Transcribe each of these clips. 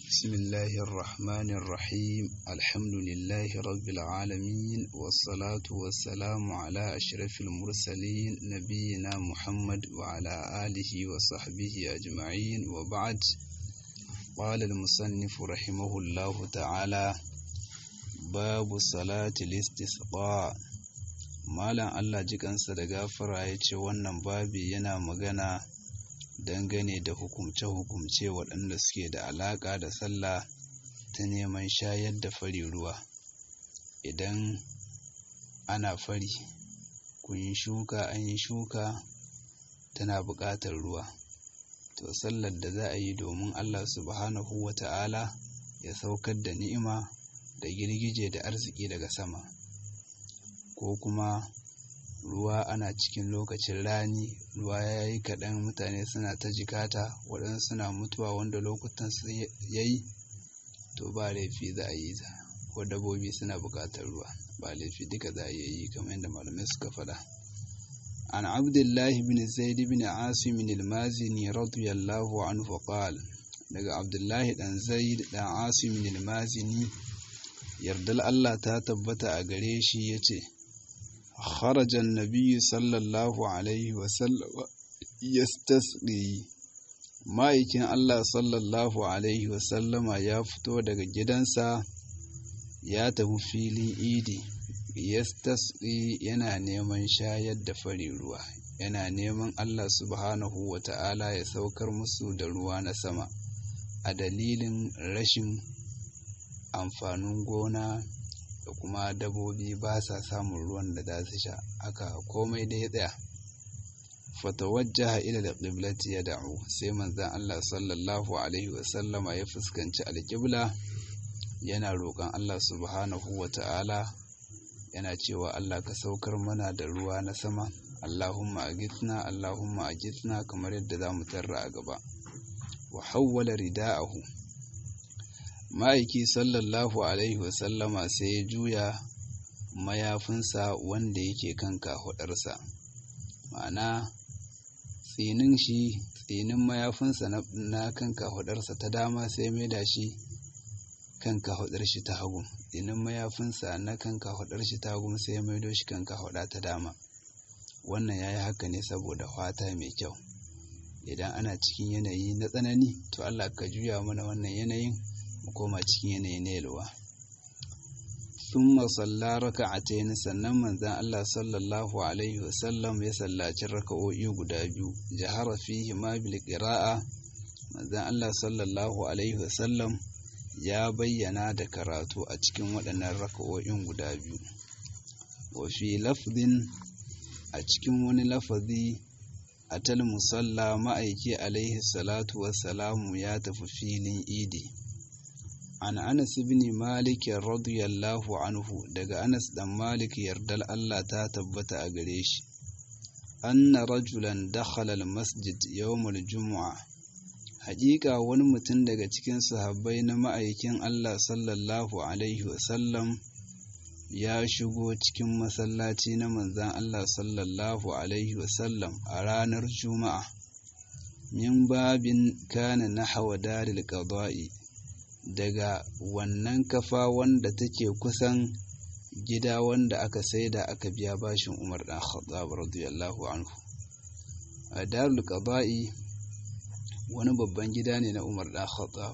بسم الله الرحمن الرحيم الحمد لله رب العالمين والصلاة والسلام على أشرف المرسلين نبينا محمد وعلى آله وصحبه أجمعين وبعد قال المصنف رحمه الله تعالى باب صلاة الاستسقاء Malam Allah jikansa da gafara ya ce wannan babi yana magana dangane da hukumce-hukumce waɗanda suke da alaƙa da sallah ta neman shayar da fari ruwa idan ana fari kun yi shuka an yi shuka tana buƙatar ruwa to sallar da za a yi domin Allah subhanahu wa ta'ala ya saukar da ni'ima da girgije da arziki daga sama ko kuma ruwa ana cikin lokacin rani ruwa ya yi kaɗan mutane suna ta jikata waɗansu suna mutuwa wanda lokutan su ya yi to ba laifi za a yi ta ko dabobi suna buƙatar ruwa ba laifi duka za a yi kamar yadda malamai suka faɗa an abdullahi bin zaid bin asim al-mazini radiyallahu anhu qal daga abdullahi dan zaid dan asim al-mazini yardal Allah ta tabbata a gare shi yace خرج النبي صلى الله عليه وسلم يستسقي ma'aikin Allah sallallahu Alaihi wasallama ya fito daga gidansa ya tafi filin idi yastasqi yana neman shayar da fari ruwa yana neman Allah subhanahu wa ta'ala ya saukar musu da ruwa na sama a dalilin rashin amfanin gona da kuma dabobi ba sa samun ruwan da za su sha aka komai da ya tsaya fatawajjaha ila alqiblati ya da'u sai manzon Allah sallallahu alaihi wasallama ya fuskanci alqibla yana roƙon Allah subhanahu wata'ala yana cewa Allah ka saukar mana da ruwa na sama Allahumma agithna Allahumma agithna kamar yadda za mu tarra a gaba wa hawwala rida'ahu ma'aiki sallallahu alaihi wasallama sai ya juya mayafinsa wanda yake kan kahudarsa ma'ana tsinin shi tsinin mayafinsa na kan kahudarsa ta dama sai mai da shi kan kahudar shi ta hagu tsinin mayafinsa na kan kahudar shi ta hagu sai ya maido shi kan kahuda ta dama wannan ya yi haka ne saboda fata mai kyau idan ana cikin yanayi na tsanani to allah ka juya mana wannan yanayin mu koma cikin yanayi na yalwa thumma salla raka'atayn sannan manzon Allah sallallahu alaihi wasallam ya sallaci raka'o'i guda biyu jahara fihi ma bil qira'a manzon Allah sallallahu alaihi wasallam ya bayyana da karatu a cikin waɗannan raka'o'in guda biyu wa fi lafdin a cikin wani lafazi atal musalla ma'aiki alaihi salatu wassalamu ya tafi filin idi an anas ibn malik radiyallahu anhu daga anas dan malik yardal Allah ta tabbata a gare shi anna rajulan dakhala masjid yawm al-jumu'a haƙiƙa wani mutum daga cikin sahabbai na ma'aikin Allah sallallahu alaihi wasallam ya shigo cikin masallaci na manzan Allah sallallahu alaihi wasallam a ranar juma'a min babin kana nahwa daril qada'i daga wannan kafa wanda take kusan gida wanda aka saida aka biya bashin Umar dan Khattab radiyallahu anhu a Darul Qada'i wani babban gida ne na Umar dan Khattab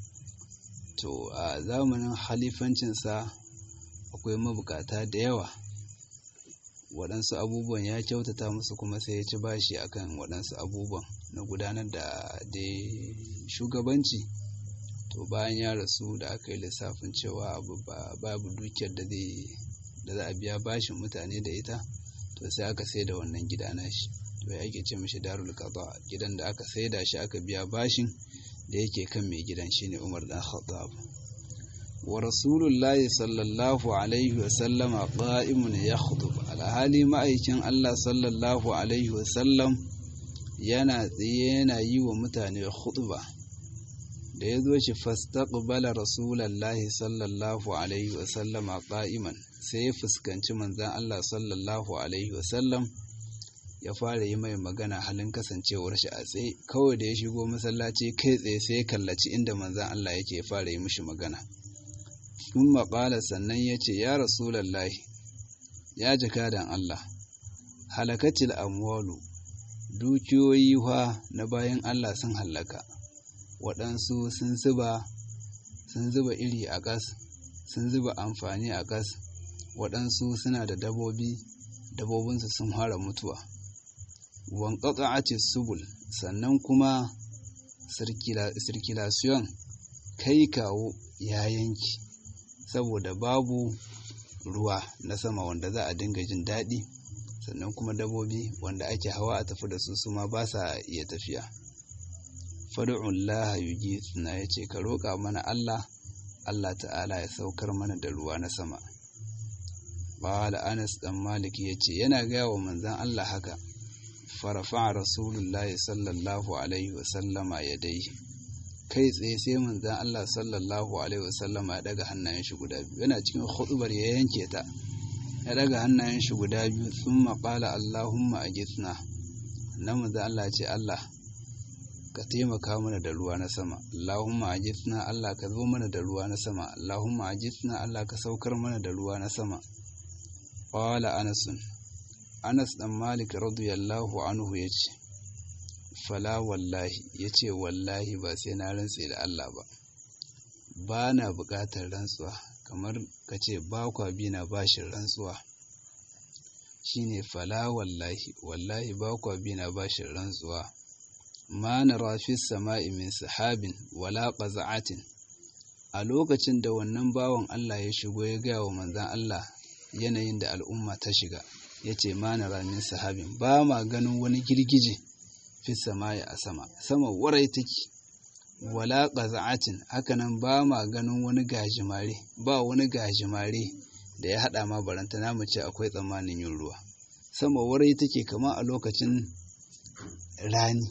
to a zamanin halifancin sa akwai mabukata da yawa waɗansu abubuwan ya kyautata musu kuma sai ya ci bashi akan waɗansu abubuwan na gudanar da dai shugabanci to bayan ya rasu da aka yi lissafin cewa babu dukiyar da zai da za a biya bashin mutane da ita to sai aka sai da wannan gida nashi to ya ake ce mishi darul qada gidan da aka sai da shi aka biya bashin da yake kan mai gidan shine Umar dan Khattab wa rasulullahi sallallahu alaihi wa sallama qa'imun yakhdub alhali ma'aikin Allah sallallahu alaihi wa sallam yana tsaye yana yi wa mutane khutba da ya zo shi fastaqbala rasulallahi sallallahu alaihi wasallama qa'iman sai ya fuskanci manzon Allah sallallahu alaihi wasallam ya fara yi mai magana halin kasancewar shi a tsaye kawai da ya shigo masallaci kai tsaye sai ya kallaci inda manzan Allah yake fara yi mishi magana sun maƙala sannan ya ce ya rasulallahi ya jakadan Allah halakatil amwalu dukiyoyi fa na bayan Allah sun hallaka waɗansu sun zuba sun zuba iri a ƙas sun zuba amfani a ƙas waɗansu suna da dabobi dabobinsu sun fara mutuwa wanƙaƙa ce subul sannan kuma sirkulasiyon kai kawo ya yanki saboda babu ruwa na sama wanda za a dinga jin daɗi sannan kuma dabobi wanda ake hawa a tafi da su su ma ba sa iya tafiya fadu'ullah yuji suna ya ce ka roƙa mana Allah Allah ta'ala ya saukar mana da ruwa na sama Bala Anas dan Malik ya ce yana gaya wa manzan Allah haka farafa rasulullahi sallallahu alaihi wasallama ya dai kai tsaye sai manzan Allah sallallahu alaihi wasallama ya daga hannayen shi guda biyu yana cikin hudubar ya yanke ta ya daga hannayen shi guda biyu sun maƙala Allahumma a gitsna na manzan Allah ce Allah ka taimaka mana da ruwa na sama Allahumma a gitsna Allah ka zo mana da ruwa na sama Allahumma a gitsna Allah ka saukar mana da ruwa na sama Ƙwala Anasun, Anas ɗan Malik radiyallahu anhu ya ce, Fala wallahi, ya ce wallahi ba sai na rantse da Allah ba, ba na buƙatar rantsuwa, kamar ka ce ba kwa bi na bashin rantsuwa. Shi ne fala wallahi, wallahi ba kwa bi na bashin rantsuwa. Ma na rafi sama'i min sahabin wala ƙaza'atin. A lokacin da wannan bawan Allah ya shigo ya gaya wa manzan Allah yanayin da al'umma ta shiga ya ce mana ramin sahabin ba ma ganin wani girgije fi samaye a sama sama warai take wala ƙaza'atin hakanan ba ma ganin wani gajimare ba wani gajimare da ya haɗa ma baranta namu ce akwai tsammanin yin ruwa sama warai take kama a lokacin rani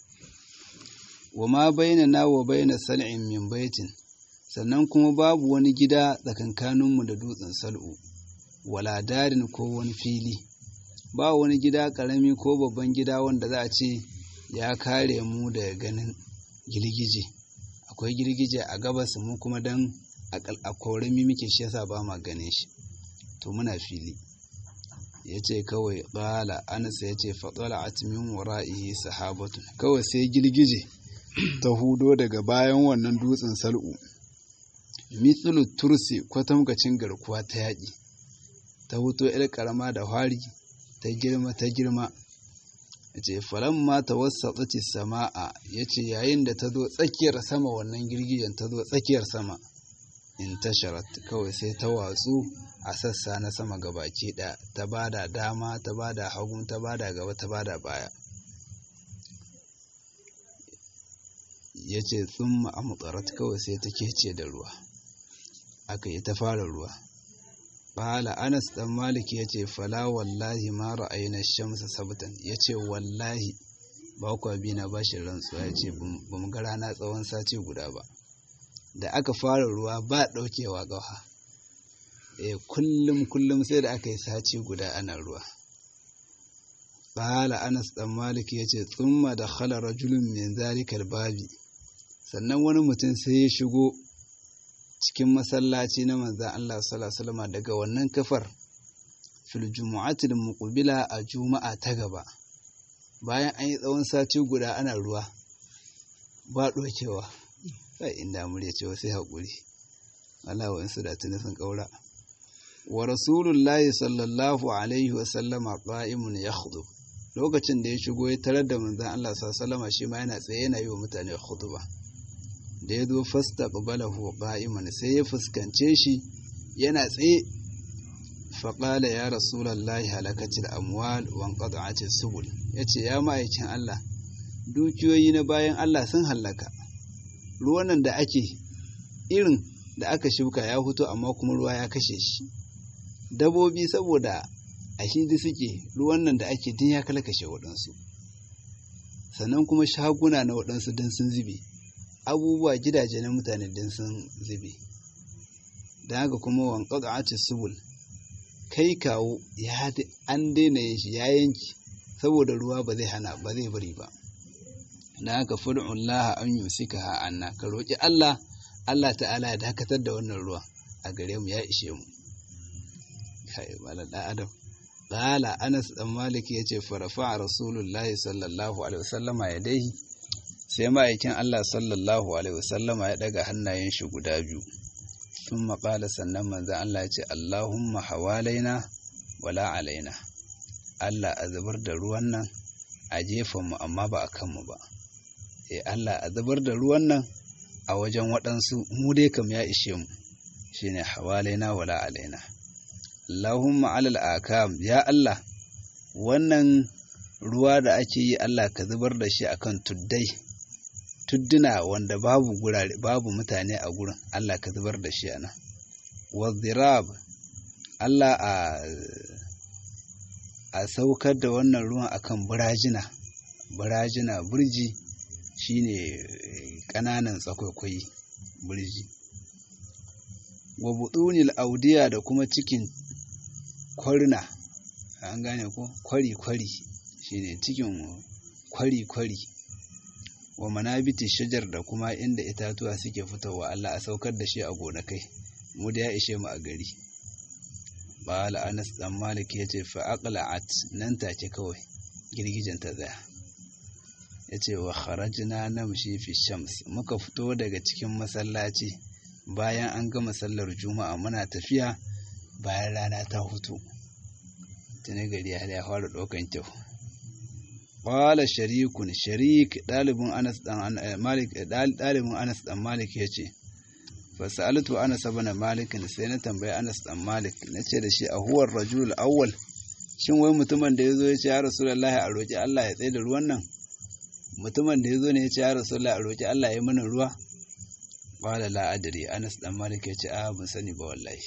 wa ma baina na wa baina sal'in min baitin sannan kuma babu wani gida tsakankaninmu da dutsen sal'u wala darin ko wani fili ba wani gida ƙarami ko babban gida wanda za a ce ya kare mu daga ganin girgije akwai girgije a gabas mu kuma don a korami muke shi yasa ba ma ganin shi to muna fili ya ce kawai ƙala anas ya ce faɗola a timin wara'ihi sahabatun kawai sai girgije ta hudo daga bayan wannan dutsen sal'u mithlu tursi kwatamkacin garkuwa ta yaƙi ta huto ‘yar ƙarama da hwari ta girma ta girma ya ce falamma ta wasa tsaci sama'a ya ce yayin da ta zo tsakiyar sama wannan girgijen ta zo tsakiyar sama in tasharat kawai sai ta watsu a sassa na sama gabaki ɗaya ta bada dama ta bada hagu ta bada gaba ta bada baya ya ce tsumma a mutsarat kawai sai ta kece da ruwa aka yi ta fara ruwa Bala Anas ɗan Malik ya ce, Fala wallahi ma ra'ayina shamsa sabtan ya ce, Wallahi ba kwa bi na bashin rantsuwa ya ce, Ba mu ga rana tsawon sati guda ba. Da aka fara ruwa ba ɗaukewa ƙafa. E, kullum kullum sai da aka yi sati guda ana ruwa. Bala Anas ɗan Malik ya ce, Tsumma da khala rajulun min zalikal babi. Sannan wani mutum sai ya shigo cikin masallaci na manzan Allah sallallahu daga wannan kafar fil jumu'atil muqbila a juma'a ta gaba bayan an yi tsawon sati guda ana ruwa ba dokewa sai inda murya cewa sai hakuri Allah wa insu da tuni sun kaura wa rasulullahi sallallahu alaihi wa sallama qa'imun yakhdub lokacin da ya shigo ya tarar da manzan Allah sallallahu alaihi shi ma yana tsaye yana yi wa mutane khutba da ya zo fasta ƙabalahu ƙa'iman sai ya fuskance shi yana tsaye faƙala ya rasulallahi halakacin amwal wan ƙada'acin subul ya ce ya ma'aikin Allah dukiyoyi na bayan Allah sun hallaka ruwanan da ake irin da aka shuka ya fito amma kuma ruwa ya kashe shi dabobi saboda a hidi suke ruwan nan da ake din ya kalkashe waɗansu sannan kuma shaguna na waɗansu din sun zube abubuwa gidaje na mutane din sun zube don haka kuma wanka ga subul kai kawo ya an daina yin shi ya yanki saboda ruwa ba zai hana ba zai bari ba dan haka fad'ullaha an yusikaha anna ka roki Allah Allah ta'ala ya dakatar da wannan ruwan a gare mu ya ishe mu kai malam dan adam qala Anas dan Malik yace farafa rasulullahi sallallahu alaihi wasallama yadaihi sai ma'aikin Allah sallallahu alaihi wasallama ya daga hannayen shi guda biyu sun maƙala sannan manzan Allah ya ce Allahumma hawalaina wala alaina Allah a zubar da ruwan nan a mu amma ba a kanmu ba eh Allah a zubar da ruwan nan a wajen waɗansu mu dai kam ya ishe mu shine hawalaina wala alaina Allahumma alal akam ya Allah wannan ruwa da ake yi Allah ka zubar da shi akan tuddai tudduna wanda babu gurare babu mutane a gurin Allah ka zubar da shi ana wazirab Allah a a saukar da wannan ruwan akan burajina burajina burji shine kananan tsakwaikwai burji wa budunil audiya da kuma cikin kwarna an gane ko kwari kwari shine cikin kwari kwari wa manabiti shajar da kuma inda itatuwa suke fitowa Allah a saukar da shi a gonakai mu da ya ishe mu a gari bala Anas dan Malik yace fa aqla'at nan take kawai girgijen ta tsaya yace wa kharajna namshi fi shams muka fito daga cikin masallaci bayan an gama sallar juma'a muna tafiya bayan rana ta hutu tuni gari ya fara ɗaukan kyau Qala sharikun sharik ɗalibin Anas dan Malik ɗalibin Anas dan Malik yace fa sa'altu Anas ibn Malik sai na tambayi Anas dan Malik nace da shi a huwar rajul awwal shin wai mutumin da yazo yace ya Rasulullahi a roki Allah ya tsaye da ruwan nan mutumin da yazo ne yace ya Rasulullahi a roki Allah ya mana ruwa qala la adri Anas dan Malik yace a ban sani ba wallahi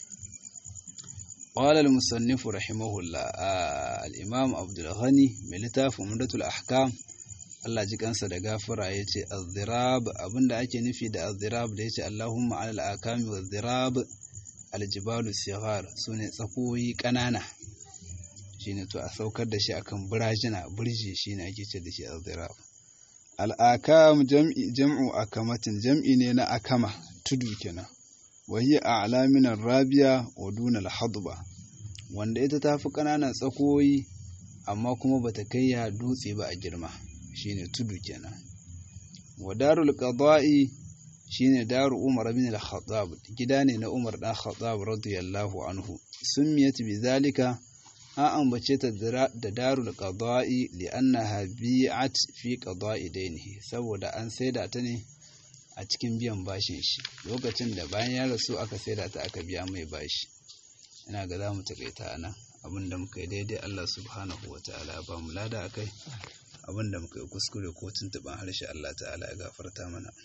قال المصنف رحمه الله آه الإمام عبد الغني من لتاف مدة الأحكام Allah ji kansa da gafara ya ce azzirab abinda ake nufi da azzirab da ya ce Allahumma alal akami wa zirab aljibalu sighar su ne tsakoyi ƙanana shine to a saukar da shi akan burajina burji shine ake ce da shi azzirab al'akam jam'i jam'u akamatin jam'i ne na akama tudu kenan wa hiya a'la min rabiya wa duna al-hadba wanda ita tafi ƙananan tsakoyi amma kuma bata kai ya dutse ba a girma shine tudu kenan wa darul qada'i shine daru umar bin al-khattab gida ne na umar dan khattab radiyallahu anhu summiyat bi zalika an ambace ta da darul qada'i li'annaha bi'at fi qada'i dainihi saboda an saida ta ne a cikin biyan bashin shi lokacin da bayan ya rasu aka saida ta aka biya mai bashi ina ga za mu takaita ana abin da muka yi daidai Allah subhanahu wa ta'ala ba mu lada akai abin da muka yi kuskure ko tuntuɓen harshe Allah ta'ala ya gafarta mana